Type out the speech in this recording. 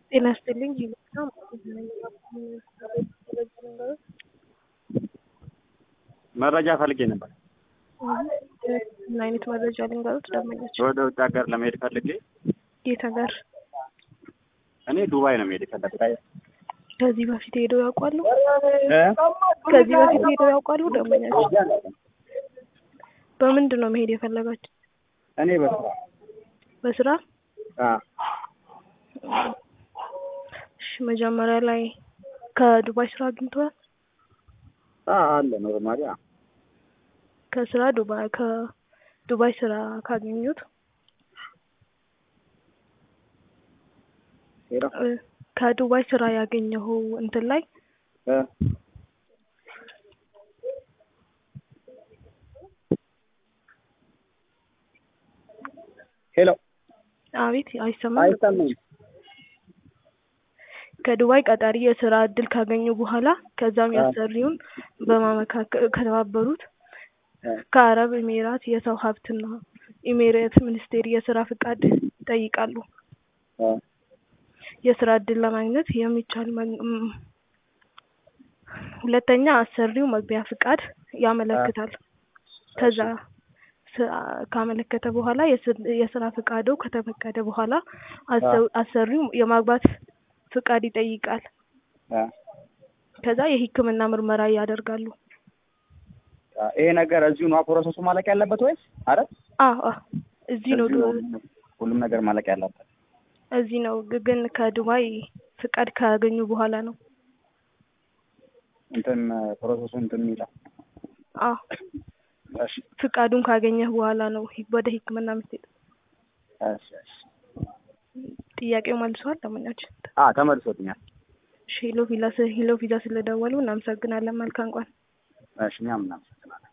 ጤና ይስጥልኝ መረጃ ፈልጌ ነበር። ምን አይነት መረጃ ልንገሩት? ደንበኛቸው ወደ ውጭ ሀገር ለመሄድ ፈልጌ የት ሀገር? እኔ ዱባይ ነው መሄድ የፈለኩት። አይ ከዚህ በፊት ሄደው ያውቃሉ? እ? ከዚህ በፊት ሄደው ያውቃሉ? ደንበኛቸው በምንድን ነው መሄድ የፈለጋችሁ? እኔ በስራ በስራ? አ እሺ መጀመሪያ ላይ ከዱባይ ስራ አግኝተዋል? አ አለ ኖርማሊ አ ከስራ ዱባይ ከዱባይ ስራ ካገኙት ሄሎ እ፣ ከዱባይ ስራ ያገኘው እንትን ላይ እ ሄሎ አቤት አይሰማም? አይሰማኝም። ከዱባይ ቀጣሪ የስራ እድል ካገኙ በኋላ ከዛም ያሰሪውን በማመካከል ከተባበሩት እ ከአረብ ኤሜራት የሰው ሀብትና ኤሜሬት ሚኒስቴር የስራ ፍቃድ ይጠይቃሉ። እ የስራ እድል ለማግኘት የሚቻል መን- ም- ሁለተኛ አሰሪው መግቢያ ፍቃድ ያመለክታል። ከዛ ስ- ካመለከተ በኋላ የስ- የስራ ፍቃዱ ከተፈቀደ በኋላ አሰ- አሰሪው የማግባት ፍቃድ ይጠይቃል። እ ከዛ የሕክምና ምርመራ ያደርጋሉ። ይሄ ነገር እዚሁ ነው ፕሮሰሱ ማለቅ ያለበት ወይስ? አረ አዎ አዎ፣ እዚህ ነው እዚሁ ዱ- ነው ሁሉም ነገር ማለቅ ያለበት። እዚህ ነው ግ- ግን ከዱባይ ፍቃድ ካገኙ በኋላ ነው። እንትን ፕሮሰሱ እንትን የሚለው አዎ እሺ ፍቃዱን ካገኘህ በኋላ ነው ሂ- ወደ ሕክምና የምትሄድ። እሺ እሺ ጥያቄው መልሷል ለማንኛችን። አ ተመልሶልኛል። እሺ ሄሎ ቪላ ስ- ሄሎ ቪዛ ስለደወሉ እናመሰግናለን። መልካም ቀን። እሺ እኛም እናመሰግናለን።